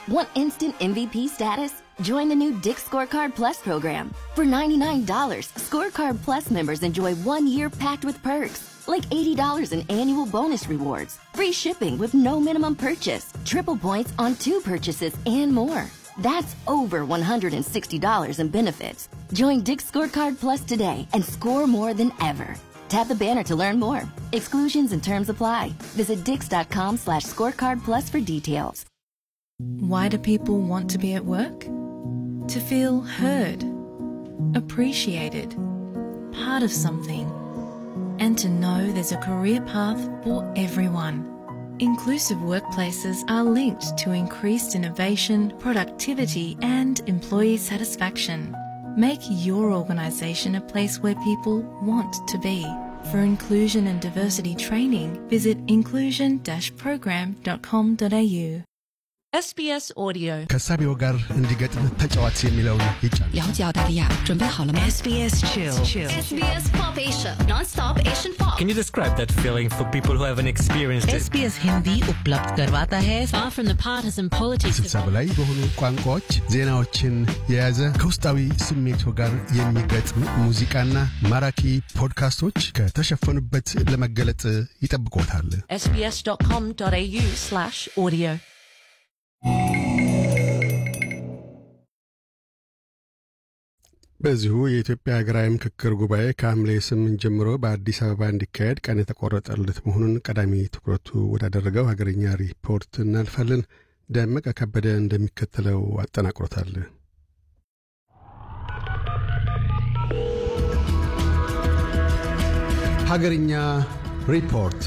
Want instant MVP status? Join the new Dick Scorecard Plus program. For $99, Scorecard Plus members enjoy one year packed with perks, like $80 in annual bonus rewards, free shipping with no minimum purchase, triple points on two purchases, and more. That's over $160 in benefits. Join Dick Scorecard Plus today and score more than ever. Tap the banner to learn more. Exclusions and terms apply. Visit dix.com slash scorecard plus for details. Why do people want to be at work? To feel heard, appreciated, part of something, and to know there's a career path for everyone. Inclusive workplaces are linked to increased innovation, productivity, and employee satisfaction. Make your organisation a place where people want to be. For inclusion and diversity training, visit inclusion-program.com.au. SBS Audio ከሳቢው ጋር እንዲገጥም ተጫዋች የሚለውን ይጫን 了解澳大利亚，准备好了吗 SBS Chill SBS Pop Asia, non-stop Asian pop. Can you describe that feeling for people who haven't experienced it? SBS Hindi उपलब्ध करवाता है Far from the partisan politics ስልሳ በላይ በሆኑ ቋንቋዎች ዜናዎችን የያዘ ከውስጣዊ ስሜቶ ጋር የሚገጥም ሙዚቃና ማራኪ ፖድካስቶች ከተሸፈኑበት ለመገለጥ ይጠብቆታል። sbs.com.au slash audio በዚሁ የኢትዮጵያ ሀገራዊ ምክክር ጉባኤ ከሐምሌ ስምንት ጀምሮ በአዲስ አበባ እንዲካሄድ ቀን የተቆረጠለት መሆኑን ቀዳሚ ትኩረቱ ወዳደረገው ሀገርኛ ሪፖርት እናልፋለን። ደመቀ ከበደ እንደሚከተለው አጠናቅሮታል። ሀገርኛ ሪፖርት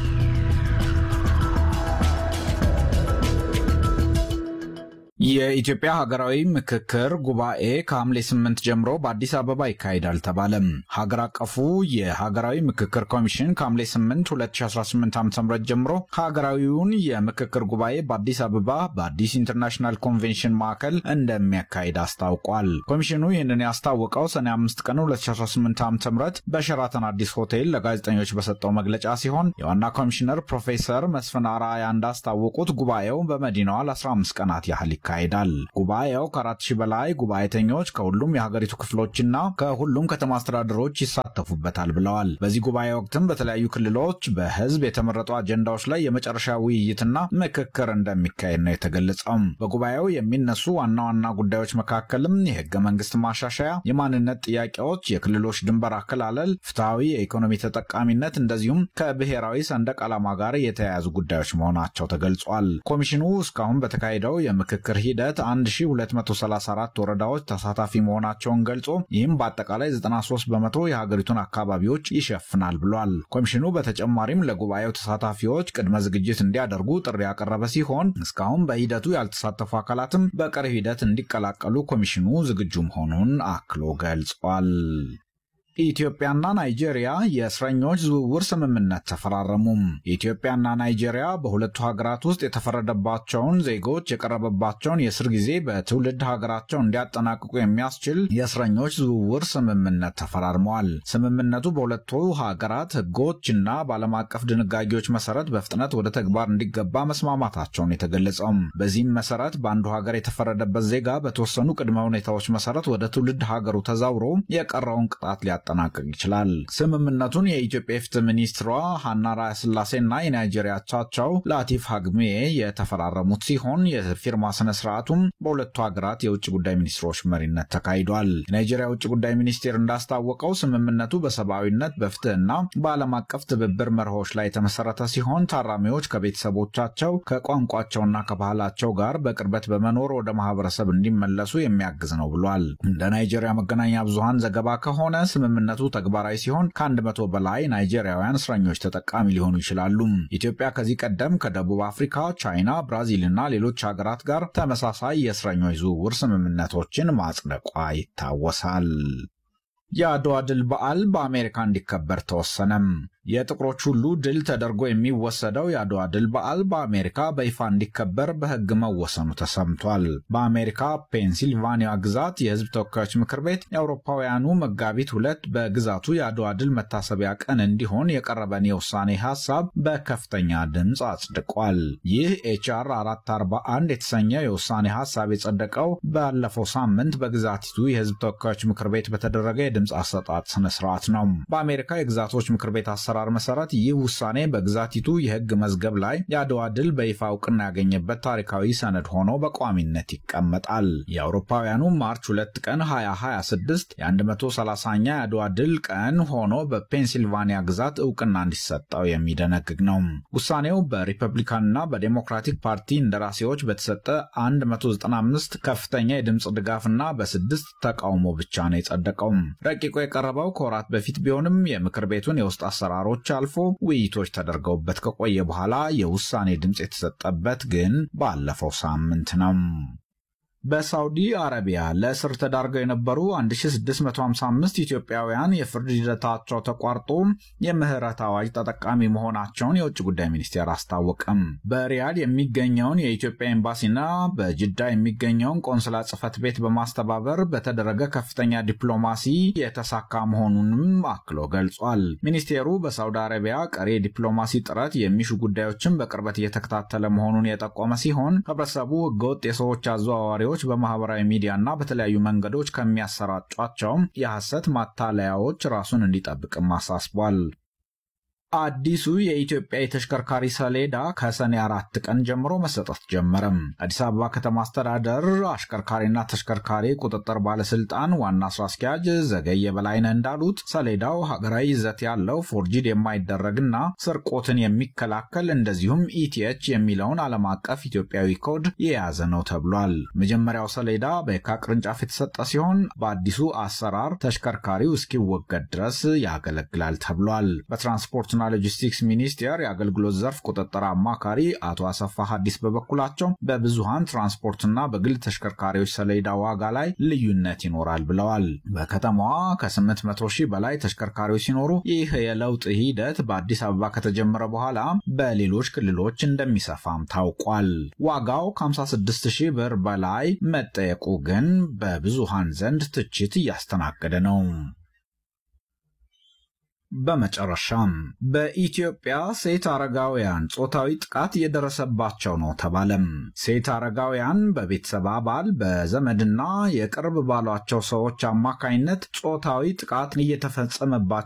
የኢትዮጵያ ሀገራዊ ምክክር ጉባኤ ከሐምሌ ስምንት ጀምሮ በአዲስ አበባ ይካሄዳል ተባለም። ሀገር አቀፉ የሀገራዊ ምክክር ኮሚሽን ከሐምሌ 8 2018 ዓ ም ጀምሮ ሀገራዊውን የምክክር ጉባኤ በአዲስ አበባ በአዲስ ኢንተርናሽናል ኮንቬንሽን ማዕከል እንደሚያካሂድ አስታውቋል። ኮሚሽኑ ይህንን ያስታወቀው ሰኔ 5 ቀን 2018 ዓ ም በሸራተን አዲስ ሆቴል ለጋዜጠኞች በሰጠው መግለጫ ሲሆን የዋና ኮሚሽነር ፕሮፌሰር መስፍን አርአያ እንዳስታወቁት ጉባኤው በመዲናዋ ለ15 ቀናት ያህል ይካሄዳል። ጉባኤው ከአራት ሺህ በላይ ጉባኤተኞች ከሁሉም የሀገሪቱ ክፍሎችና ከሁሉም ከተማ አስተዳደሮች ይሳተፉበታል ብለዋል። በዚህ ጉባኤ ወቅትም በተለያዩ ክልሎች በህዝብ የተመረጡ አጀንዳዎች ላይ የመጨረሻ ውይይትና ምክክር እንደሚካሄድ ነው የተገለጸው። በጉባኤው የሚነሱ ዋና ዋና ጉዳዮች መካከልም የህገ መንግስት ማሻሻያ፣ የማንነት ጥያቄዎች፣ የክልሎች ድንበር አከላለል፣ ፍትሐዊ የኢኮኖሚ ተጠቃሚነት እንደዚሁም ከብሔራዊ ሰንደቅ ዓላማ ጋር የተያያዙ ጉዳዮች መሆናቸው ተገልጿል። ኮሚሽኑ እስካሁን በተካሄደው የምክክር ሂደት 1234 ወረዳዎች ተሳታፊ መሆናቸውን ገልጾ ይህም በአጠቃላይ 93 በመቶ የሀገሪቱን አካባቢዎች ይሸፍናል ብሏል። ኮሚሽኑ በተጨማሪም ለጉባኤው ተሳታፊዎች ቅድመ ዝግጅት እንዲያደርጉ ጥሪ ያቀረበ ሲሆን እስካሁን በሂደቱ ያልተሳተፉ አካላትም በቀሪ ሂደት እንዲቀላቀሉ ኮሚሽኑ ዝግጁ መሆኑን አክሎ ገልጿል። ኢትዮጵያና ናይጄሪያ የእስረኞች ዝውውር ስምምነት ተፈራረሙ። ኢትዮጵያና ናይጄሪያ በሁለቱ ሀገራት ውስጥ የተፈረደባቸውን ዜጎች የቀረበባቸውን የእስር ጊዜ በትውልድ ሀገራቸው እንዲያጠናቅቁ የሚያስችል የእስረኞች ዝውውር ስምምነት ተፈራርመዋል። ስምምነቱ በሁለቱ ሀገራት ሕጎችና በዓለም አቀፍ ድንጋጌዎች መሰረት በፍጥነት ወደ ተግባር እንዲገባ መስማማታቸውን የተገለጸው። በዚህም መሰረት በአንዱ ሀገር የተፈረደበት ዜጋ በተወሰኑ ቅድመ ሁኔታዎች መሰረት ወደ ትውልድ ሀገሩ ተዛውሮ የቀረውን ቅጣት ሊያ ሊያጠናቅቅ ይችላል። ስምምነቱን የኢትዮጵያ የፍትህ ሚኒስትሯ ሀና ራያስላሴና የናይጄሪያ አቻቸው ላቲፍ ሀግሜ የተፈራረሙት ሲሆን የፊርማ ስነ ስርዓቱም በሁለቱ ሀገራት የውጭ ጉዳይ ሚኒስትሮች መሪነት ተካሂዷል። የናይጄሪያ ውጭ ጉዳይ ሚኒስቴር እንዳስታወቀው ስምምነቱ በሰብአዊነት በፍትህና በዓለም አቀፍ ትብብር መርሆች ላይ የተመሰረተ ሲሆን ታራሚዎች ከቤተሰቦቻቸው ከቋንቋቸውና ከባህላቸው ጋር በቅርበት በመኖር ወደ ማህበረሰብ እንዲመለሱ የሚያግዝ ነው ብሏል። እንደ ናይጄሪያ መገናኛ ብዙሃን ዘገባ ከሆነ ስምምነቱ ተግባራዊ ሲሆን ከአንድ መቶ በላይ ናይጄሪያውያን እስረኞች ተጠቃሚ ሊሆኑ ይችላሉ። ኢትዮጵያ ከዚህ ቀደም ከደቡብ አፍሪካ፣ ቻይና፣ ብራዚልና ሌሎች ሀገራት ጋር ተመሳሳይ የእስረኞች ዝውውር ስምምነቶችን ማጽደቋ ይታወሳል። የአድዋ ድል በዓል በአሜሪካ እንዲከበር ተወሰነም። የጥቁሮች ሁሉ ድል ተደርጎ የሚወሰደው የአድዋ ድል በዓል በአሜሪካ በይፋ እንዲከበር በሕግ መወሰኑ ተሰምቷል። በአሜሪካ ፔንሲልቫኒያ ግዛት የሕዝብ ተወካዮች ምክር ቤት የአውሮፓውያኑ መጋቢት ሁለት በግዛቱ የአድዋ ድል መታሰቢያ ቀን እንዲሆን የቀረበን የውሳኔ ሀሳብ በከፍተኛ ድምፅ አጽድቋል። ይህ ኤችአር 441 የተሰኘው የውሳኔ ሀሳብ የጸደቀው ባለፈው ሳምንት በግዛቲቱ የሕዝብ ተወካዮች ምክር ቤት በተደረገ የድምፅ አሰጣጥ ስነ ስርዓት ነው። በአሜሪካ የግዛቶች ምክር ቤት አሰራር መሰረት ይህ ውሳኔ በግዛቲቱ የሕግ መዝገብ ላይ የአድዋ ድል በይፋ እውቅና ያገኘበት ታሪካዊ ሰነድ ሆኖ በቋሚነት ይቀመጣል። የአውሮፓውያኑ ማርች 2 ቀን 2026 የ130ኛ የአድዋ ድል ቀን ሆኖ በፔንሲልቫኒያ ግዛት እውቅና እንዲሰጠው የሚደነግግ ነው። ውሳኔው በሪፐብሊካንና በዴሞክራቲክ ፓርቲ እንደራሴዎች በተሰጠ 195 ከፍተኛ የድምፅ ድጋፍና በስድስት ተቃውሞ ብቻ ነው የጸደቀው። ረቂቁ የቀረበው ከወራት በፊት ቢሆንም የምክር ቤቱን የውስጥ አሰራሮች አልፎ ውይይቶች ተደርገውበት ከቆየ በኋላ የውሳኔ ድምፅ የተሰጠበት ግን ባለፈው ሳምንት ነው። በሳውዲ አረቢያ ለእስር ተዳርገው የነበሩ 1655 ኢትዮጵያውያን የፍርድ ሂደታቸው ተቋርጦ የምህረት አዋጅ ተጠቃሚ መሆናቸውን የውጭ ጉዳይ ሚኒስቴር አስታወቀም። በሪያድ የሚገኘውን የኢትዮጵያ ኤምባሲና በጅዳ የሚገኘውን ቆንስላ ጽሕፈት ቤት በማስተባበር በተደረገ ከፍተኛ ዲፕሎማሲ የተሳካ መሆኑንም አክሎ ገልጿል። ሚኒስቴሩ በሳውዲ አረቢያ ቀሪ የዲፕሎማሲ ጥረት የሚሹ ጉዳዮችን በቅርበት እየተከታተለ መሆኑን የጠቆመ ሲሆን ህብረተሰቡ ህገወጥ የሰዎች አዘዋዋሪዎች በማህበራዊ ሚዲያና በተለያዩ መንገዶች ከሚያሰራጯቸው የሐሰት ማታለያዎች ራሱን እንዲጠብቅም አሳስቧል። አዲሱ የኢትዮጵያ የተሽከርካሪ ሰሌዳ ከሰኔ አራት ቀን ጀምሮ መሰጠት ጀመረም። አዲስ አበባ ከተማ አስተዳደር አሽከርካሪና ተሽከርካሪ ቁጥጥር ባለስልጣን ዋና ስራ አስኪያጅ ዘገየ በላይነህ እንዳሉት ሰሌዳው ሀገራዊ ይዘት ያለው ፎርጂድ የማይደረግና ስርቆትን የሚከላከል እንደዚሁም ኢቲኤች የሚለውን ዓለም አቀፍ ኢትዮጵያዊ ኮድ የያዘ ነው ተብሏል። መጀመሪያው ሰሌዳ በየካ ቅርንጫፍ የተሰጠ ሲሆን በአዲሱ አሰራር ተሽከርካሪው እስኪወገድ ድረስ ያገለግላል ተብሏል። በትራንስፖርትና ሎጂስቲክስ ሚኒስቴር የአገልግሎት ዘርፍ ቁጥጥር አማካሪ አቶ አሰፋ ሀዲስ በበኩላቸው በብዙሃን ትራንስፖርትና በግል ተሽከርካሪዎች ሰሌዳ ዋጋ ላይ ልዩነት ይኖራል ብለዋል። በከተማዋ ከ800 ሺህ በላይ ተሽከርካሪዎች ሲኖሩ ይህ የለውጥ ሂደት በአዲስ አበባ ከተጀመረ በኋላ በሌሎች ክልሎች እንደሚሰፋም ታውቋል። ዋጋው ከ56 ሺህ ብር በላይ መጠየቁ ግን በብዙሃን ዘንድ ትችት እያስተናገደ ነው። በመጨረሻም በኢትዮጵያ ሴት አረጋውያን ጾታዊ ጥቃት እየደረሰባቸው ነው ተባለም። ሴት አረጋውያን በቤተሰብ አባል በዘመድና የቅርብ ባሏቸው ሰዎች አማካኝነት ጾታዊ ጥቃት እየተፈጸመባቸው